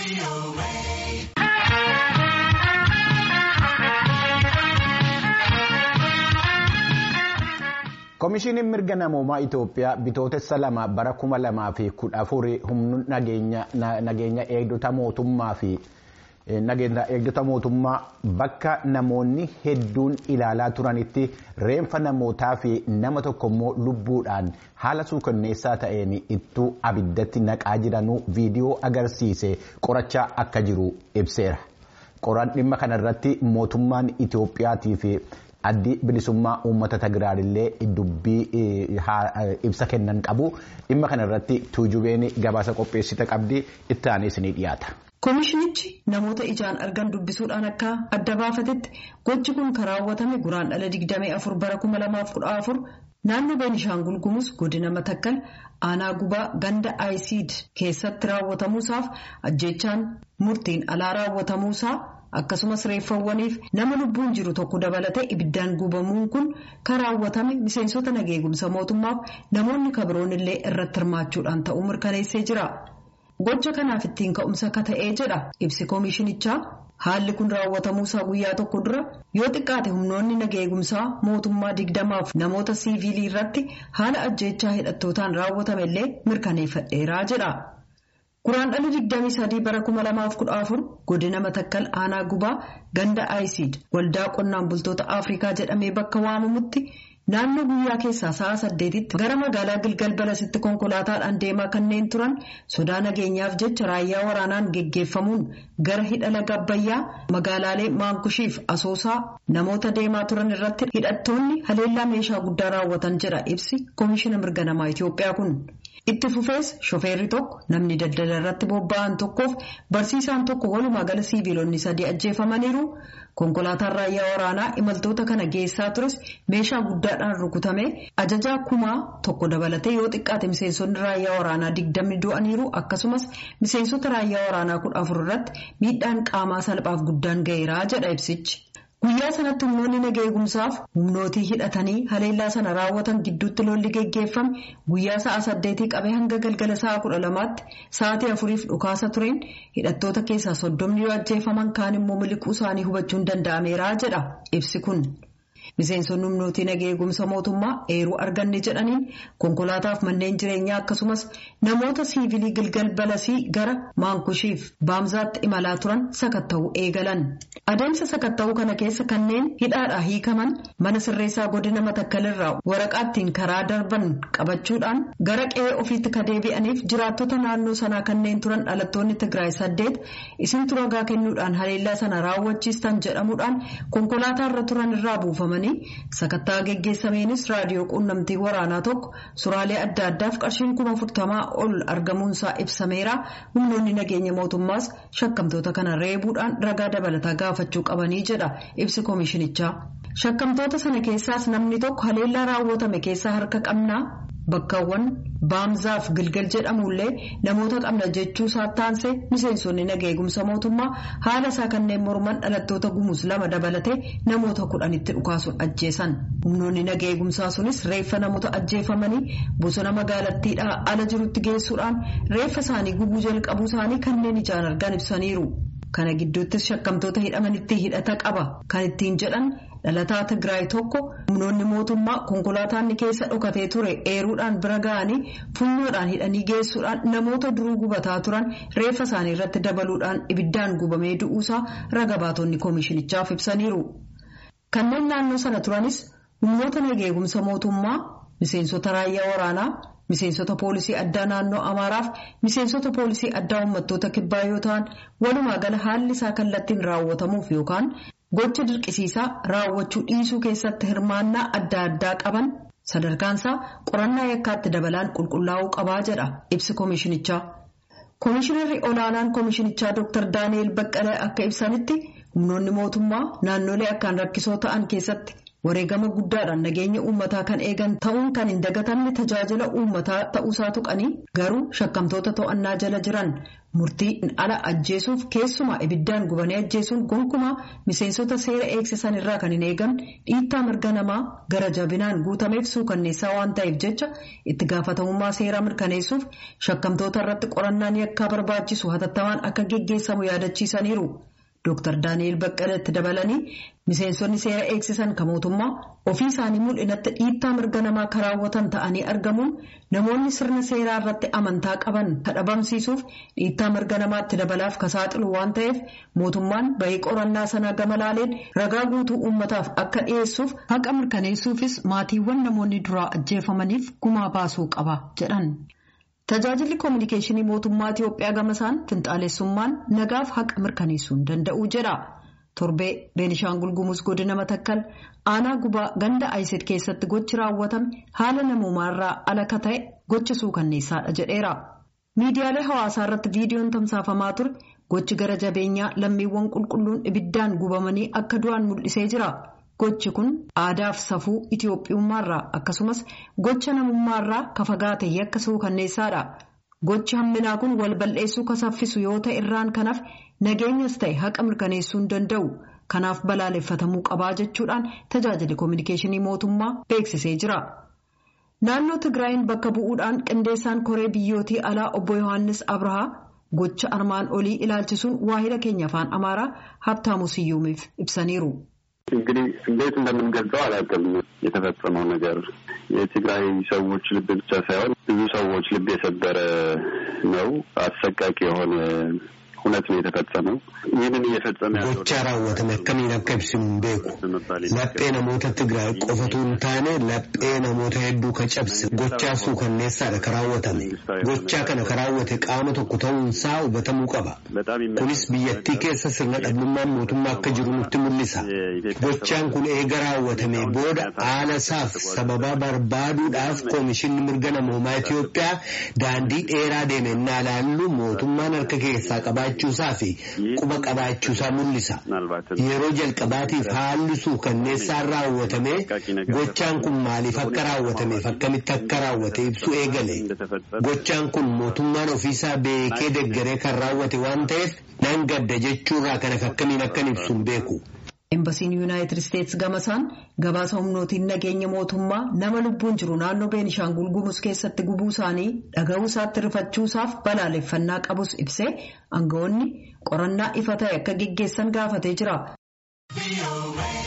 Komishiiniin mirga namoomaa Itoophiyaa bitootessa lama bara kuma lamaa fi kudha afurii humna nageenya eegdota mootummaa fi nageenya eegdota mootummaa bakka namoonni hedduun ilaalaa turanitti reenfa namootaa fi nama tokkommoo lubbuudhaan haala suukanneessaa ta'een ittuu abiddatti naqaa jiranuu viidiyoo agarsiise qorachaa akka jiru ibseera. Qoraan dhimma kanarratti mootummaan Itoophiyaatii fi addi bilisummaa uummata Tigraayillee dubbii ibsa kennan qabu. Dhimma kanarratti tuujubeen gabaasa qopheessite qabdi itti aanee ni dhiyaata. Komishinichi namoota ijaan argan dubbisuudhaan akka adda baafatetti gochi kun kan raawwatame guraandhala 24 bara 2014 naannoo Beenishaangul Gumuz godina Matakkal aanaa gubaa ganda Ayisiid keessatti raawwatamuusaaf ajjechaan murtiin alaa raawwatamuusaa akkasumas reeffawwaniif nama lubbuun jiru tokko dabalatee ibiddaan gubamuun kun kan raawwatame miseensota nageegumsa mootummaaf namoonni kabiroon illee irratti hirmaachuudhaan ta'uu mirkaneessee jira. Gocha kanaaf ittiin ka'umsa akka ta'ee jedha ibsi koomishinichaa haalli kun raawwatamuusaa guyyaa tokko dura yoo xiqqaate humnoonni nageegumsaa mootummaa digdamaaf namoota siivilii irratti haala ajjechaa hidhattootaan raawwatame illee mirkaneeffadheeraa jedha. Guraandhala 23 bara 2014 godina Matakkal aanaa gubaa ganda Ayisiid waldaa qonnaan bultoota Afrikaa jedhamee bakka waamamutti. Naannoo guyyaa keessaa sa'a saddeetitti gara magaalaa Gilgal Balasitti konkolaataadhaan deemaa kanneen turan sodaa nageenyaaf jecha raayyaa waraanaan geggeeffamuun gara hidha laga Abbayyaa magaalaalee Maankushiif Asoosaa namoota deemaa turan irratti hidhattoonni haleellaa meeshaa guddaa raawwatan jedha ibsi Koomishina Mirga Namaa Itoophiyaa kun. Itti fufees shofeerri tokko namni daldala irratti bobba'an tokkoof barsiisaan tokko walumaa gala siiviilonni sadii ajjeefamaniiru. Konkolaataan raayyaa waraanaa imaltoota kana geessaa tures meeshaa guddaadhaan rukutame ajajaa kumaa tokko dabalatee yoo xiqqaate miseensonni raayyaa waraanaa digdamni du'aniiru akkasumas miseensota raayyaa waraanaa kudha afur irratti miidhaan qaamaa salphaaf guddaan ga'eeraa jedha ibsichi. Guyyaa sanatti humnoonni nageegumsaaf humnootii hidhatanii haleellaa sana raawwatan gidduutti lolli geggeeffame guyyaa sa'a saddeetii qabee hanga galgala sa'a kudha lamaatti sa'aatii afuriif dhukaasa tureen hidhattoota keessaa soddomni yoo ajjeefaman kaan immoo miliquu isaanii hubachuun danda'ameera jedha ibsi kun. Miseensonni humnootii nageegumsa mootummaa eeruu arganne jedhaniin konkolaataaf manneen jireenyaa akkasumas namoota siivilii gilgal balasii gara maankushiif baamzaatti imalaa turan sakatta'uu eegalan. Adeemsa sakatta'uu kana keessa kanneen hidhaadhaa hiikaman mana sirreessaa godina matakkalirraa waraqaattiin karaa darban qabachuudhaan gara qe'ee ofiitti ka deebi'aniif jiraattota naannoo sanaa kanneen turan dhalattoonni Tigraay saddeet isintu ragaa kennuudhaan haleellaa sana raawwachiistan jedhamuudhaan konkolaataa irra turan irraa buufamanii sakattaa geggeessameenis raadiyoo quunnamtii waraanaa tokko suraalee adda addaaf qarshiin kuma afurtamaa ol argamuunsaa ibsameera humnoonni nageenya mootummaas shakkamtoota kana reebuudhaan ragaa dabalataa gaafachuu qabanii jedha ibsi koomishinichaa. Shakkamtoota sana keessaas namni tokko haleellaa raawwatame keessaa harka qabnaa bakkaawwan baamzaaf gilgal jedhamullee namoota qabna jechuu taansee miseensonni nageegumsa mootummaa haala isaa kanneen morman dhalattoota gumuus lama dabalatee namoota kudhanitti dhukaasuun ajjeesan humnoonni nageegumsaa sunis reeffa namoota ajjeefamanii bosona magaalattiidhaa ala jirutti geessuudhaan reeffa isaanii gubuu jalqabuu isaanii kanneen ijaan argan ibsaniiru. Kana gidduuttis shakkamtoota hidhamanitti hidhata qaba kan ittiin jedhan dhalataa Tigraay tokko humnoonni mootummaa konkolaataan keessa dhokatee ture eeruudhaan bira ga'anii funyoodhaan hidhanii geessuudhaan namoota duruu gubataa turan reeffa isaanii irratti dabaluudhaan ibiddaan gubamee du'uusaa raga baatonni koomishinichaaf ibsaniiru. Kanneen naannoo sana turanis humnoota nageegumsa mootummaa miseensota raayyaa waraanaa. Miseensota poolisii addaa naannoo Amaaraaf miseensota poolisii addaa uummattoota kibbaa yoo ta'an walumaa gala haalli isaa kallattiin raawwatamuuf yookaan gocha dirqisiisaa raawwachuu dhiisuu keessatti hirmaannaa adda addaa qaban sadarkaansaa qorannaa yakkaatti dabalaan qulqullaa'uu qabaa jedha ibsi koomishinichaa. Koomishinarri olaanaan koomishinichaa Dr. Daani'eel Baqqalee akka ibsanitti humnoonni mootummaa naannolee akkaan rakkisoo ta'an keessatti. wareegama guddaadhaan nageenya uummataa kan eegan ta'uun kan hin dagatamne tajaajila uummataa ta'uusaa tuqanii garuu shakkamtoota to'annaa jala jiran murtii ala ajjeesuuf keessumaa ibiddaan gubanii ajjeesuun gonkumaa miseensota seera eegsisan irraa kan hin eegamne dhiittaa mirga namaa gara jabinaan guutameef suukanneessaa waan ta'eef jecha itti gaafatamummaa seeraa mirkaneessuuf shakkamtoota irratti qorannaan yakkaa barbaachisu hatattamaan akka geggeessamu yaadachiisaniiru. Dr. Daani'el Baqqalatti dabalanii miseensonni seera eegsisan kan mootummaa ofii isaanii mul'inatti dhiittaa mirga namaa karaawwatan ta'anii argamuun namoonni sirna seeraa irratti amantaa qaban kadhabamsiisuuf dhiittaa mirga namaatti dabalaaf ka saaxilu waan ta'eef mootummaan bahii qorannaa sanaa gama laaleen ragaa guutuu uummataaf akka dhiyeessuuf haqa mirkaneessuufis maatiiwwan namoonni duraa ajjeefamaniif gumaa baasuu qaba jedhan. Tajaajilli koominikeeshinii mootummaa Itiyoophiyaa gamasaan finxaalessummaan nagaaf haqa mirkaneessuu danda'uu jedha. Torbee Beenishaangul Gumuz godina Matakkal aanaa gubaa ganda Ayiset keessatti gochi raawwatame haala namoomaarraa alaka ta'e gocha suukanneessaadha jedheera. Miidiyaalee hawaasaa irratti viidiyoon tamsaafamaa ture gochi gara jabeenyaa lammiiwwan qulqulluun ibiddaan gubamanii akka du'an mul'isee jira. Gochi kun aadaaf safuu Itiyoophiyummaarraa akkasumas gocha namummaarraa ka fagaate yakka suukanneessaadha. Gochi hamminaa kun wal bal'eessuu ka saffisu yoo ta'e irraan kanaaf nageenyas ta'e haqa mirkaneessuu hin danda'u. Kanaaf balaaleffatamuu qabaa jechuudhaan tajaajilli koominikeeshinii mootummaa beeksisee jira. Naannoo Tigraayin bakka bu'uudhaan qindeessaan koree biyyootii alaa obbo Yohaannis Abrahaa gocha armaan olii ilaalchisuun waahila keenya afaan Amaaraa Habtaamu Siyyuumiif ibsaniiru. እንግዲህ እንዴት እንደምንገልጸው አላውቅም። የተፈጸመው ነገር የትግራይ ሰዎች ልብ ብቻ ሳይሆን ብዙ ሰዎች ልብ የሰበረ ነው። አሰቃቂ የሆነ እውነት ነው የተፈጸመው። ይህንን እየፈጸመ ያለው gocha raawwatame akkamiin akka ibsinu hin beeku. Laphee namoota Tigraay qofatu hin taane laphee namoota hedduu ka cabse gochaa suukanneessaadha ka raawwatame. Gochaa kana ka raawwate qaama tokko ta'uunsaa hubatamuu qaba. Kunis biyyattii keessa sirna dhabnummaan mootummaa akka jiru nutti mul'isa. Gochaan kun eega raawwatame booda haala isaaf sababa barbaaduudhaaf koomishinni mirga namoomaa Itiyoophiyaa daandii dheeraa deeme innaa laallu mootummaan harka keessaa qabaachuusaa fi quba qabaachuusaa mul'isa. Yeroo jalqabaatiif haalli suukanneessaan raawwatame gochaan kun maaliif akka raawwatameef akkamitti akka raawwate ibsu eegale. Gochaan kun mootummaan ofiisaa beekee deggeree kan raawwate waan ta'eef nan gadda jechuurraa kana akkamiin akkan ibsu hin beeku. Embasiin Yuunaayitid Isteets gamasaan gabaasa humnootiin nageenya mootummaa nama lubbuun jiru naannoo Beenishaangul Gumuz keessatti gubuu isaanii dhaga'uu isaatti rifachuusaaf balaaleffannaa qabus ibsee aangawoonni qorannaa ifa ta'e akka geggeessan gaafatee jira.